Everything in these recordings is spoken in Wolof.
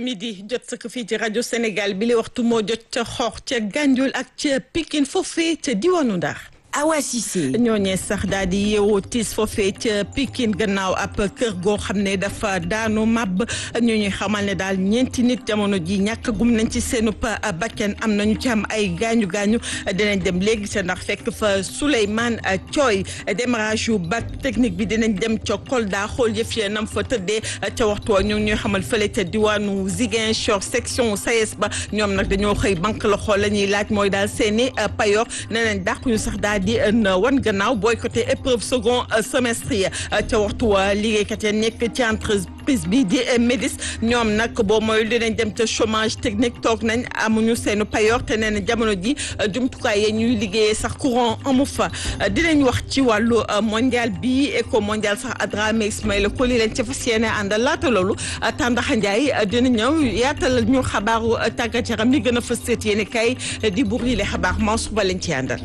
midi jot sëkk fii ci rajo Sénégal bi li waxtu moo jot ca xoox ca Gànjool ak ca Pikine foofee ca diwaanu Ndar Awa Cissé ñooñee sax daal di yeewoo tiis foofee ca Pikine gannaaw ab kër goo xam ne dafa daanu màbb ñu ñuy xamal ne daal ñeenti nit jamono ji ñàkk gum nañ ci seenu bakken am nañu ci am ay gaañu gaañu dinañ dem léegi sa ndax fekk fa Souleymane Thioy démarrage yu bac technique bi dinañ dem ca Kolda xool yëf ya nam fa tëddee ca waxtu wa ñu ngi ñuy xamal fële ca diwaanu Ziguinchor section SAES ba ñoom nag dañoo xëy banque la xool la ñuy laaj mooy daal seeni payoor nee nañ dàquñu sax daal di wan gannaaw boycotté épreuve second semestre yi ca waxtu wa liggéeykat ya nekk ci entreprise bi di Médis ñoom nag boo mooy dinañ dem ca chômage technique toog nañ amuñu seenu payoor te nee na jamono ji jumtukaay yi ñuy liggéeyee sax courant amu fa dinañ wax ci wàllu mondial bi éco mondial sax Adramé Ismaïla Koli leen ca fas yéene àndal laata loolu Tàndaxa Njaay dina ñëw yaatal ñu xabaaru tàggat yaram li gën a fës seet yéene kay di buur yi le xabaar Mansour Ba leen ci àndal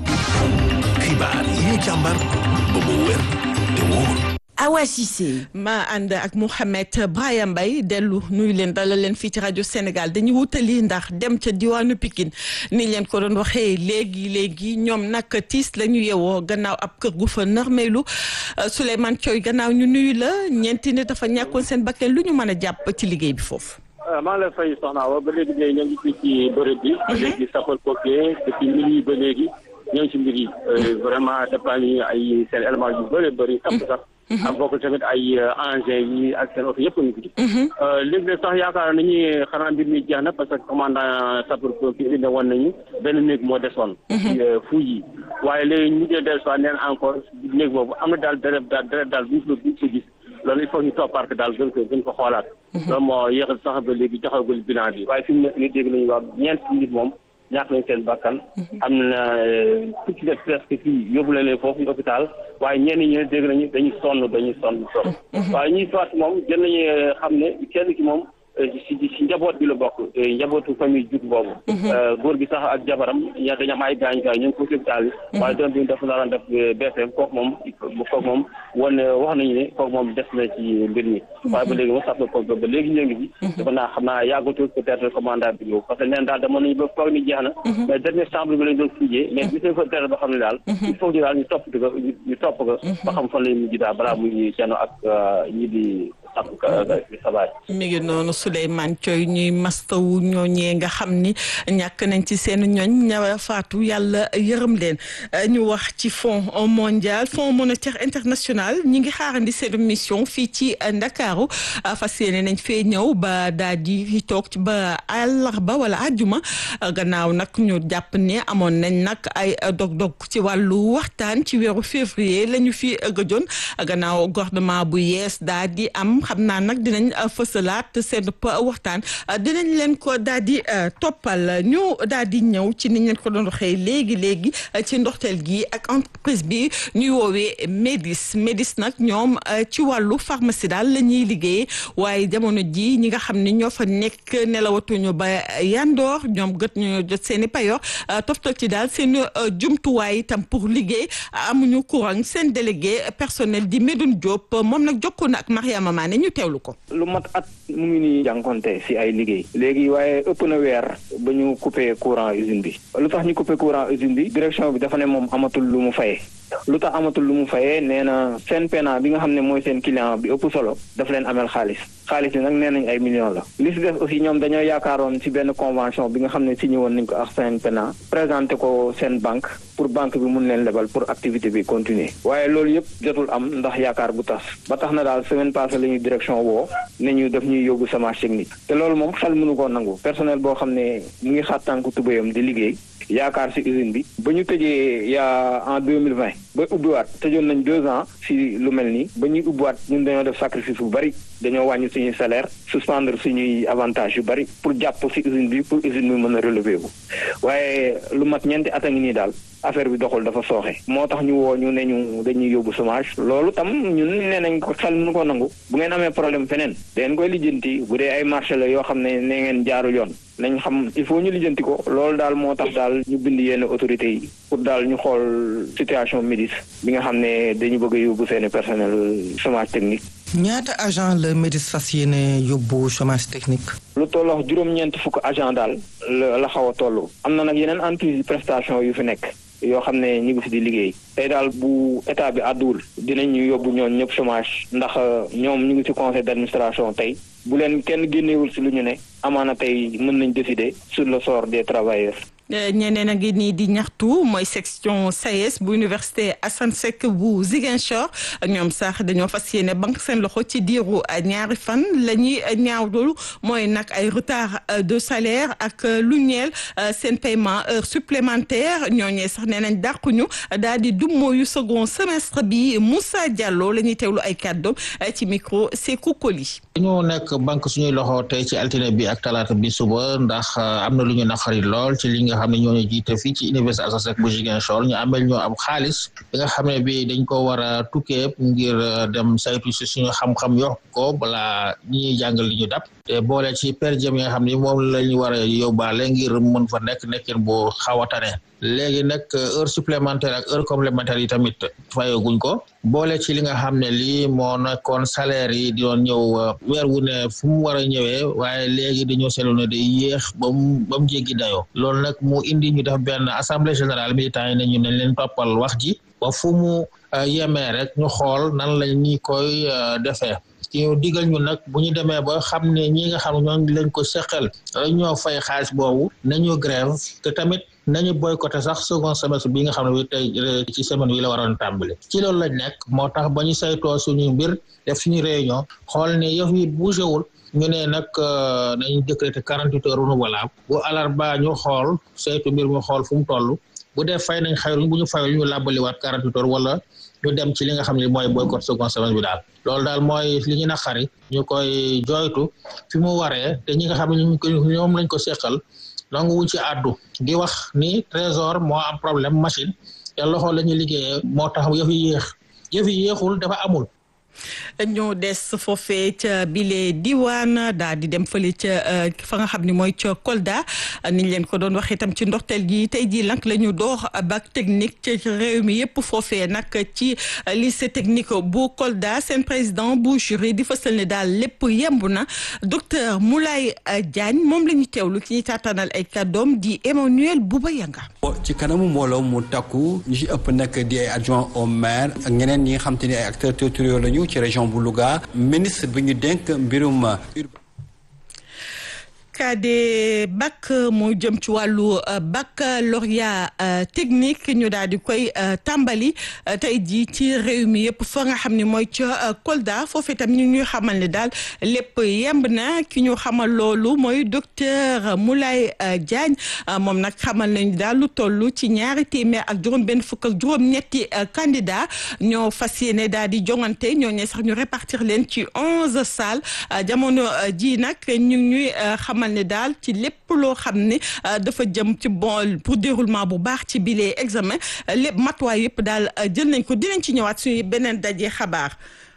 xibaar yi ñu càmbar ba mu wér te wóor Awa Cissé ma ànd ak Mouhamed Brahima Mbaye dellu nuyu leen dalal leen fii ci rajo Sénégal dañuy wutali ndax dem ca diwaanu Pikine ni leen ko doon waxee léegi léegi ñoom nag tiis la ñu yewoo gannaaw ab kër gu fa narmeelu Souleymane Thioy gannaaw ñu nuyu la ñeenti nit dafa ñàkkoon seen bakkan lu ñu mën a jàpp ci liggéey bi foofu. maa ngi lay fay soxna Awa ba léegi ñoo ngi fii ci bërëb bi. ba léegi sapeur pompier depuis minuit ba léegi ñoo ngi ci mbir yi. vraiment dépend yi ay seen élément yu bëri bëri. ëpp sax. ak bokk tamit ay engins yi ak seen oto yëpp ñu ngi ci. léegi nag sax yaakaar nañu xanaa mbir mi jeex na parce que commandant sapeur pompier bi ne woon nañu benn néeg moo desoon. fu yi waaye léegi ñu ngi dellu si neen encore néeg boobu am na daal deret daal deret daal bu ñu ko gis. loolu il faut ñu toppaat ko daal gën ko gën ko xoolaat. loolu moo yéexal sax ba léegi joxagul bilan bi. waaye fi mu nekk nii dégg nañu wax ñeent nit moom ñàkk nañ seen bakkan. am na fukki def presque fii yóbbu la leen foofu hôpital waaye ñenn ñi dégg nañu dañuy sonn dañuy sonn sonn. waaye ñuy soit moom jël nañu xam ne kenn ki moom. si si njaboot bi la bokk njabootu famille jug boobu góor gi sax ak jabaram ña dañu am ay gaañ gaañ ñu ngi ko hôpital yi waaye doon bi dafa naroon def BFM kooku moom kooku moom wan wax nañu ne kooku moom des na ci mbir mi waaye ba léegi ma sax ko ba léegi ñoo ngi bi dafa naa xam naa yàggatul peut-être commandant bi ñëw parce que neen daal dama nañu ba foog ni jeex na mais dernier chambre bi lañ doon fujjee mais gis nañ fa deret ba xam ne daal il faut ñu daal ñu topp ko ñu topp ko ba xam fan lañ mujj daal balaa muy jano ak ñi di mi ngi noonu Souleymane Thioy ñuy mastawu ñooñee nga xam ni ñàkk nañ ci seen ñoñ ña faatu yàlla yërëm leen ñu wax ci fonds mondial fonds monétaire international ñi ngi xaarandi seen mission fii ci Ndakaaru fas yéene nañ fee ñëw ba daal di toog ci ba àllarba wala àjjuma gannaaw nag ñu jàpp ne amoon nañ nag ay dog-dog ci wàllu waxtaan ci weeru février la ñu fi gëjoon gannaaw gouvernement bu yees daal di am xam naa nag dinañ fësalaat seen waxtaan dinañ leen ko daal di toppal ñu daal di ñëw ci niñ leen ko doon waxee léegi léegi ci ndoxteel gi ak entreprise bi ñuy woowee Médis Médis nag ñoom ci wàllu pharmacie daal la ñuy liggéeyee waaye jamono ji ñi nga xam ne ñoo fa nekk nelawatuñu ba yandoor ñoom gët ñu jot seen i payoor toftal ci daal seen jumtuwaay itam pour liggéey amuñu courant seen délégué personnel di Medoune Diop moom nag jokkoo na ak Mariama Mané ñu teewlu ko. lu mat at mu ngi nii jànkonte si ay liggéey léegi waaye ëpp na weer ba ñu coupé courant usine bi lu tax ñu coupé courant usine bi direction bi dafa ne moom amatul lu mu fayee lu tax amatul lu mu fayee nee na seen pena bi nga xam ne mooy seen client bi ëpp solo daf leen amel xaalis xaalis bi nag nee nañ ay millions la li si def aussi ñoom dañoo yaakaaroon si benn convention bi nga xam ne signé woon nañ ko ak seen pena présenté ko seen banque pour banque bi mun leen lebal pour activité bi continuer waaye loolu yëpp jotul am ndax yaakaar bu tas ba tax na daal semaine passée la ñuy direction woo ne ñu def ñuy yóbbu chômage technique te loolu moom xel mënu koo nangu personnel boo xam ne mu ngi xaat tànk tubéyam di liggéey yaakaar si usine bi ba ñu tëjee yaa en deux mille vingt ba ubbiwaat tëjoon nañ deux ans si lu mel nii ba ñuy ubbiwaat ñun dañoo def sacrifice bu bari dañoo wàññi suñuy salaire suspendre suñuy avantage yu bari pour jàpp si usine bi pour usine bi mën a relever bu waaye lu mat ñeenti at a ngi nii daal affaire bi doxul dafa sooxe moo tax ñu woo ñu ne ñu dañuy yóbbu chômage loolu tam ñun nee nañ ko xel mënu ko nangu bu ngeen amee problème feneen dangeen koy lijjanti bu dee ay marché la yoo xam ne nee ngeen jaarul yoon nañ xam il faut ñu lijjanti ko loolu daal moo tax daal ñu bind yenn autorités yi pour daal ñu xool situation Médis bi nga xam ne dañu bëgg a yóbbu seeni personnel chômage technique ñaata agent la MEDIS fas yéene yóbbu chômage technique. lu tolloo juróom-ñeent fukk agent daal la la xaw a toll. am na nag yeneen entreprise prestation yu fi nekk. yoo xam ne ñu ngi fi di liggéey tey daal bu état bi àdduwul dinañu yóbbu ñoon ñëpp chômage ndax ñoom ñu ngi ci conseil d'administration tey bu leen kenn génnewul ci lu ñu ne amaana tey mën nañ décider sur le sort des travailleurs ñeneen a ngi nii di ñaxtu mooy section SAES bu université Assane Seck bu Ziguinchor ñoom sax dañoo fas yéene banque seen loxo ci diiru ñaari fan la ñuy ñaawlu mooy nag ay retard de salaire ak lu ñeel seen paiement heure supplémentaire ñooñee sax nee nañ dàquñu daal di dummóoyu second semestre bi Moussa Diallo la ñuy teewlu ay kàddoom ci micro Sékou Koli. dañoo nekk banque suñuy loxo tey ci altine bi ak talaata bi suba ndax am na lu ñu naqari lool ci li nga xam ne ñoo ñu jiite fii ci université Assane Seck bu Ziguinchor ñu amel ñoo am xaalis bi nga xam ne bi dañ ko war a tukkee ngir dem saytu si suñu xam-xam yokk ko balaa ñi ñuy jàngal li ñu dab te boole ci per diem yi nga xam ne moom la ñu war a yóbbaale ngir mën fa nekk nekkin bu xaw a tane léegi nag heure supplémentaire ak heure complémentaire yi tamit fayoguñ ko boole ci li nga xam ne lii moo nekkoon salaire yi di doon ñëw weer wu ne fu mu war a ñëwee waaye léegi dañoo seetlu ne day yéex ba mu ba mu jéggi dayoo loolu nag mu indi ñu def benn assemblée générale militant yi ne ñu nañ leen toppal wax ji ba fu mu yemee rek ñu xool nan la ñuy koy defee ci ñu digal ñu nag bu ñu demee ba xam ne ñi nga xam ne ñoo lañ ko seqal ñoo fay xaalis boobu nañu grève te tamit nañu boycotté sax second semestre bi nga xam ne bi tey ci semaine wi la waroon tàmbali ci loolu lañ nekk moo tax ba ñu saytoo suñu mbir def suñu réunion xool ne yëf yi bougé wul ñu ne nag nañu décréter quarante-huit heures renouvelable bu alarba ñu xool saytu mbir mu xool fu mu toll bu dee fay nañ xayruñ bu ñu fayul ñu làbbaliwaat quarante-huit heures wala ñu dem ci li nga xam ne mooy boycott second semestre bi daal loolu daal mooy li ñu naqari ñu koy jooytu fi mu waree te ñi nga xam ne ñu ko ñoom lañ ko seqal nangu wuñ ci àddu di wax ni trésor moo am problème machine te loxo la ñu liggéeyee moo tax yëf yi yéex yëf yi yéexul dafa amul ñoo des foofee ca bile diwaan daal di dem fële ca fa nga xam ne mooy ca Kolda niñ leen ko doon waxee itam ci ndorteel gi tey jii nag la ñu door bac technique ci réew mi yëpp foofee nag ci lycée technique bu Kolda seen président bu jury di fësal ne daal lépp yemb na docteur Moulay Diagne moom la ñu teewlu ci ñuy taataanal ay kàddoom di Emmanuel Bouba Yanga. ci kanamu mbooloo mu takku ñu ci ëpp nag di ay adjoint au maire ak ñeneen ñi nga xam te ni ay acteurs territoriaux lañu ci région bu Louga ministre bi ñu dénk mbirum CAD bac moo jëm ci wàllu baccalauréat technique ñu daal di koy tàmbali tey jii ci réew mi yëpp fa nga xam ne mooy ca Kolda foofu itam ñu ñuy xamal ne daal lépp yemb na ki ñu xamal loolu mooy docteur Moulay Diagne moom nag xamal nañu daal lu toll ci ñaari téeméer ak juróom-benn fukk ak juróom-ñetti candidat ñoo fas yéene daal di jongante ñoo ñee sax ñu répartir leen ci onze salles jamono ji nag ñu ñuy xamal ne daal ci lépp loo xam ne dafa jëm ci bon pour déroulement bu baax ci bile examen lépp matuwaay yëpp daal jël nañ ko dinañ ci ñëwaat suñu beneen daje xabaar.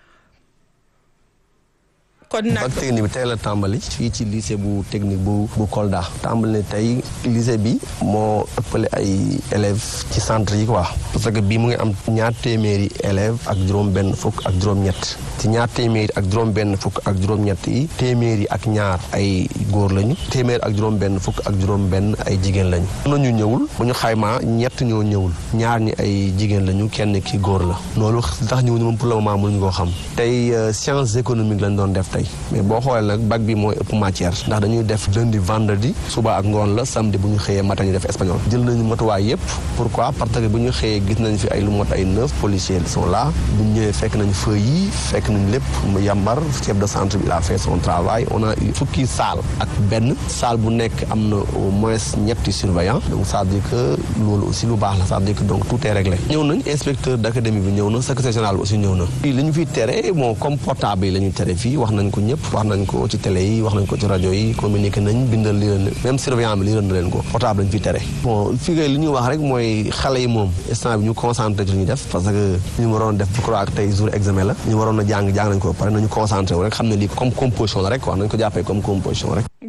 kon nag bac technique bi tey la tàmbali fii ci lycée bu technique bu bu Kolda tàmbali ne tey lycée bi moo ëppale ay élèves ci centre yi quoi parce que bii mu ngi am ñaar téeméeri élèves ak juróom-benn fukk ak juróom-ñett ci ñaar téeméeri ak juróom-benn fukk ak juróom-ñett yi téeméeri ak ñaar ay góor lañu téeméeri ak juróom-benn fukk ak juróom-benn ay jigéen lañu. am na ñu ñëwul bu ñu xaymaa ñett ñoo ñëwul ñaar ñi ay jigéen lañu kenn ki góor la loolu tax ñëw ñu moom pour le moment mënuñu koo xam tey sciences économiques lañ doon def tey mais boo xoolee nag bac bi mooy ëpp matière ndax dañuy def lundi vendredi suba ak ngoon la samedi bu ñu xëyee matin ñu def espagnol jël nañu matuwaay yëpp pourquoi parce que bu ñu xëyee gis nañ fi ay lu mot ay neuf policiers sont là bu ñu ñëwee fekk nañ feu yi fekk nañ lépp mu yambar chef de centre bi il a fait son travail on a eu fukki salle ak benn salle bu nekk am na au moins ñetti surveillant donc ça veut dire que loolu aussi lu baax la ça veut dire que donc tout est réglé ñëw nañ inspecteur d'académie bi ñëw na secrétaire général bi aussi ñëw na li ñu fiy tere bon comme portable yi la ñu tere fii wax nañ ko ñëpp wax nañ ko ci télé yi wax nañ ko ci rajo yi communiqué nañ bindal li leen même surveillant bi li leen leen ko portable lañ fi tere bon fii kay li ñuy wax rek mooy xale yi moom instant bi ñu concentré ci li ñu def parce que ñu waroon def je crois que tey jour examen la ñu waroon a jàng jàng nañ ko pare nañu concentré wu rek xam ne lii comme composition la rek wax nañ ko jàppee comme composition rek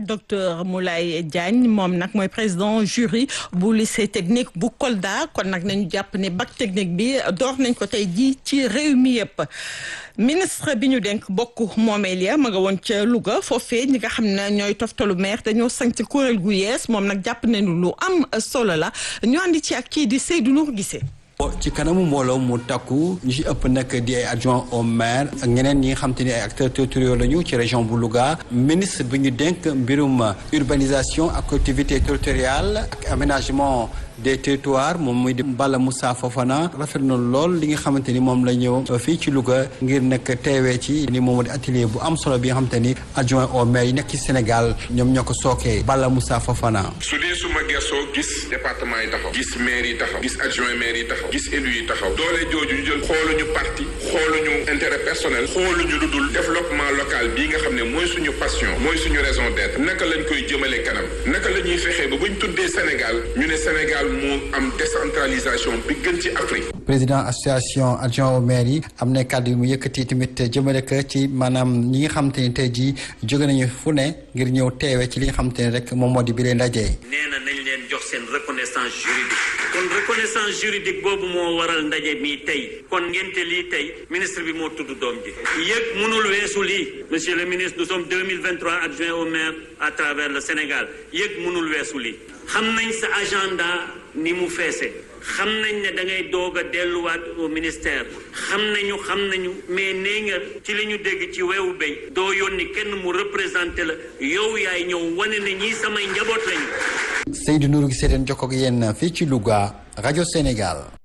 docteur Moulay Diagne moom nag mooy président jury bu lycée technique bu Kolda kon nag nañu jàpp ne bac technique bi door nañ ko tey ji ci réew mi yëpp ministre bi ñu denk bokk moomeel ya ma nga woon ca Louga foofee ñi nga xam ne ñooy toftalu maire dañoo sanc kuréel gu yees moom nag jàpp nañu lu am solo la ñu andi ci ak kii di Seydou Nour Gisee ci kanamu mbooloo mu takku ñu ci ëpp nag di ay adjoint au maire ak ñeneen ñi nga xam te ni ay acteurs territoriaux lañu ci région bu Louga ministre bi ñu dénk mbirum urbanisation ak collectivité territoriale ak aménagement des territoires moom muy di Bala Moussa Fofana rafet na lool li nga xamante ni moom la ñëw fii ci Louga ngir nag teewee ci ni moom di atelier bu am solo bi nga xamante ni adjoint au maire yi nekk ci Sénégal ñoom ñoo ko sookee Bala Moussa Fofana. su dee suma gersoo gis département yi taxaw gis maire yi taxaw gis adjoint maire yi taxaw gis élu yi taxaw doole jooju ñu jël xooluñu parti xooluñu intérêt personnel xooluñu lu dul développement local bii nga xam ne mooy suñu passion mooy suñu raison d'être naka lañ koy jëmale kanam naka la ñuy fexee ba buñ tuddee Sénégal ñu ne Sénégal moo am décentralisation bi gën ci Afrique. président association adjoint au maire yi am na kàddu yu mu yëkkati tamit jëmale ko ci maanaam ñi nga xam te ni tey jii jóge nañu fu ne ngir ñëw teewe ci li nga xam te ni rek moom moo di biir ndaje. nee na nañ leen jox seen reconnaissance juridique kon reconnaissance juridique boobu moo waral ndaje mi tey kon ngente lii tey ministre bi moo tudd doom ji yëg mënul weesu lii monsieur le ministre nous sommes 2023 adjoint au maire à travers le Sénégal yëg mënul weesu lii xam nañ sa agenda ni mu feese xam nañ ne da ngay doog a delluwaat au ministère xam nañu xam nañu mais nee nga ci li ñu dégg ci weewu béy doo yónni kenn mu représenté la yow yaay ñëw wane ne ñii samay njaboot lañu. Seydou Nourou gi seeteen jokkoo ak yéen fii ci Louga rajo Sénégal.